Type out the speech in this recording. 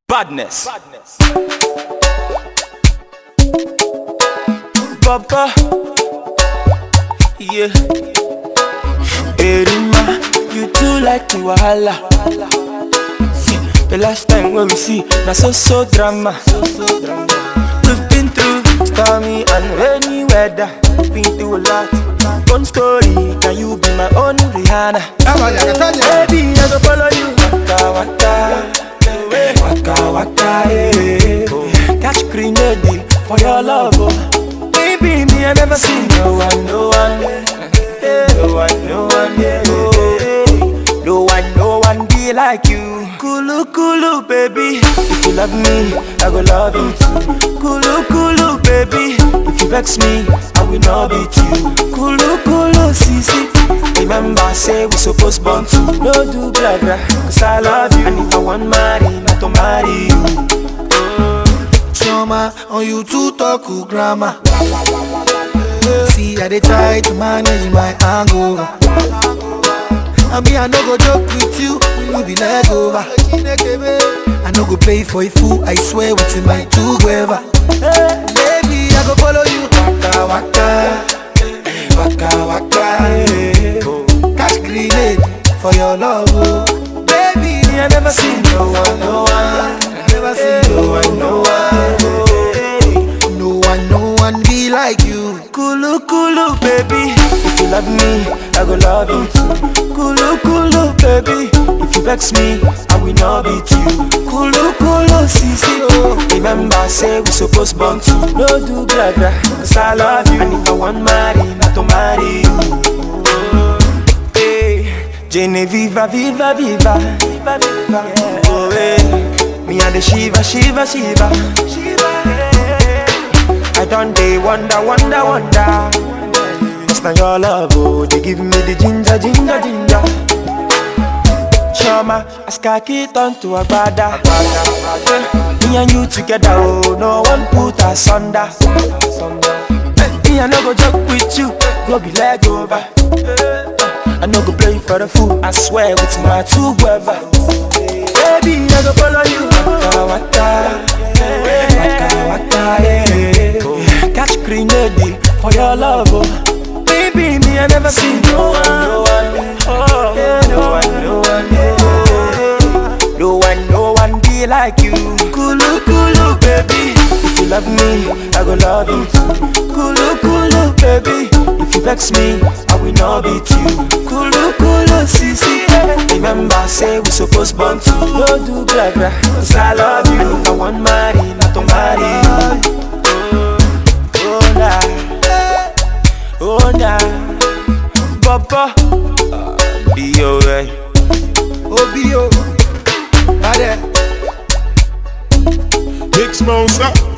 Badness. Papa. Yeah. Erima, you too like the wahala. See, the last time when we see, na so so drama. We've been through stormy and rainy weather. Been through a lot. One story, can you be my own Rihanna? Baby, I go follow you. Waka waka, waka waka, eh. Catch grenade for your love, oh. Baby, me I never see no one, no one, eh. no one, no one, yeah. oh. No one, no one be like you. Kulu kulu, baby. If you love me, I go love you too. Kulu kulu, baby. If you vex me, I will not beat you. Kulu kulu, sisi. Remember, say we supposed born to no do blah blah. Cause I love you, and if I want marry, not to marry you. Choma, on you to talk to grammar. See, I dey try to manage my angle. I mean, I no go joke with you, you be leg over. I no go play for a fool, I swear with my two gueva. Baby, I go follow you. Waka waka, waka waka, eh. Catch grenade for your love, oh. Baby, Me I never see no one, no one, I never see no one, no one. eh. No one, no one be like you. Kulu kulu baby, if you love me, I go love you too. Kulu kulu baby, if you vex me, I will not beat you. Kulu kulu sisi oh, remember say we supposed born to no do blah blah. Cause I love you, and if I want marry, not to marry you. Hey, Genevieve, viva, viva, viva, viva. Oh, hey. Me and the Shiva, Shiva, Shiva, Shiva. Hey. I done day wonder, wonder, wonder. Cause now your love, oh, they give me the ginger, ginger, ginger. Chama, as khaki turn to a brother. Me and you together, oh, no one put us under. Me, I no go joke with you, go be leg over. I no go play for the fool, I swear with my two brother. Baby, I go follow you. Waka waka, waka waka, yeah. Catch grenade for your love, oh. Baby, me I never see no one, no one, oh, no one, no one, yeah. no one, no one be like you. Kulu kulu, baby. If you love me, I go love you too. Kulu kulu, baby. If you vex me, I will not beat you. Kulu kulu, sisi. Remember, say we supposed born to no do blah blah. Cause I love you, and if I want marry, not to marry you. Oh nah, oh nah, Papa, uh, be alright. Obio, Bade. Big Smosa.